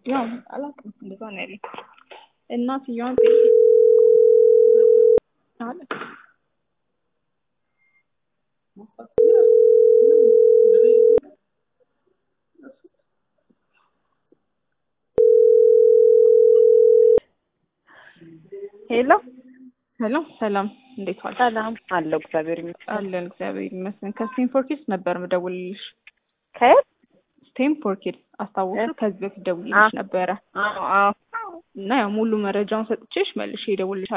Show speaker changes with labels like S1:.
S1: ያው አላውቅም እንደዛ ነው ያለኝ። እናትየዋን ጠይቂ አለ
S2: ሄሎ
S1: ሄሎ ሰላም፣ እንዴት ዋልሽ?
S2: ሰላም አለው። እግዚአብሔር ይመስገን።
S1: አለን እግዚአብሔር ይመስገን። ከስቴንፎር ኪድስ ነበር ምደውልልሽ።
S2: ከየት?
S1: ስቴንፎር ኪድስ አስታወሱ? ከዚህ በፊት ደውልልሽ ነበረ
S2: አዎ አዎ
S1: እና ያው ሙሉ መረጃውን ሰጥቼሽ መልሼ እደውልልሻለሁ